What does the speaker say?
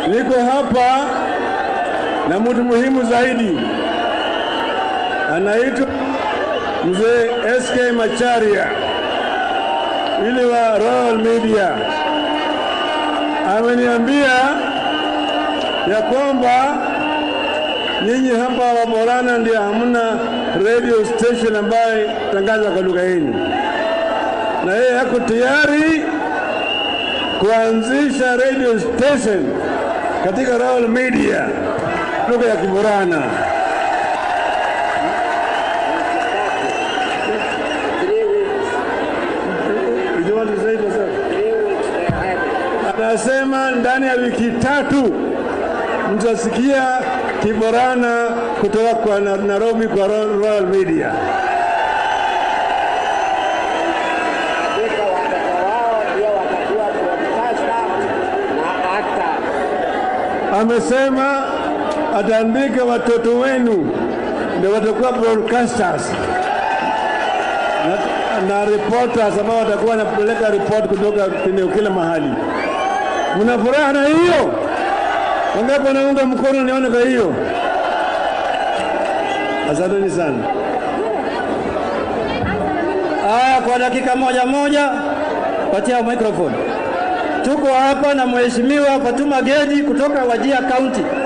Niko hapa na mtu muhimu zaidi, anaitwa mzee SK Macharia yule wa Royal Media. Ameniambia ya kwamba nyinyi hapa Waborana ndio hamna radio station ambayo tangaza kwa lugha yenu, na yeye yako tayari kuanzisha radio station katika Royal Media lugha ya Kiborana. Did you want to say it yourself? Anasema ndani ya wiki tatu mtasikia Kiborana kutoka kwa Na- Nairobi kwa Ro- Royal Media. Hakika watoto wao ndio watakuwa broadcaster na actor. Amesema ataandika watoto wenu ndio watakuwa broadcasters na, na reporters ambao watakuwa wanapeleka report kutoka eneo kila mahali. Mna furaha na hiyo? Wangapi wanaunga mkono nione kwa hiyo? Asanteni sana. Aya, kwa dakika moja moja, patia microphone. Tuko hapa na Mheshimiwa Fatuma Gedi kutoka Wajia County.